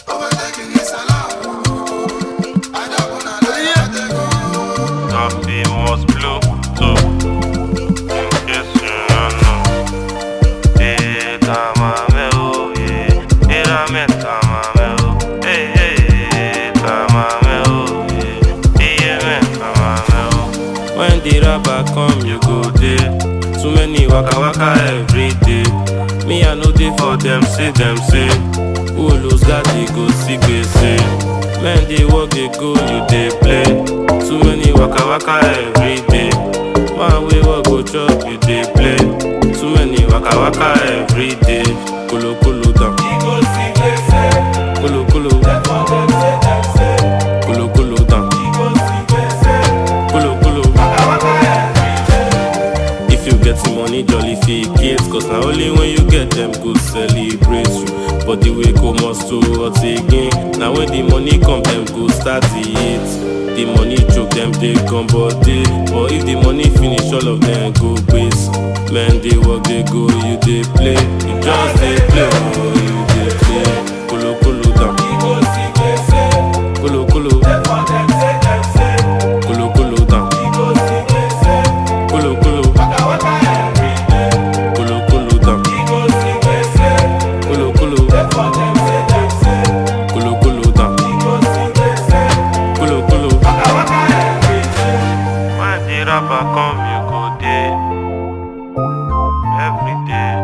Coffee must blow too. In case you don't know. Eh, tamame oh, yeah. Eh, rame tamame oh. Eh, eh, eh, tamame oh, yeah. Eh, yeah, me tamame oh. When the rapper come, you go there. Too many waka waka every day. Me, I know they for them, say them say. Who lose God, they go see say. Men they work, they go, you they play. Too many waka waka every day. Man, we work, go chop, you they play. Too many waka waka every day. Kulu kulu down. Kulu kulu. Kulu kulu down. Kulu kulu. If you get some money, jolly fake it Cause now only when you get them go celebrate you But the way come must to hot again Now when the money come, them go start the hit The money choke them, they come body But if the money finish, all of them go base Men, they work, they go, you they play You just they play, oh, you they play Kulu kulu down Kulu kulu Kulu kulu down Kulu kulu Kulu kulu down Kulu kulu Kulu kulu down Kulu kulu When the rapper come you go there Every day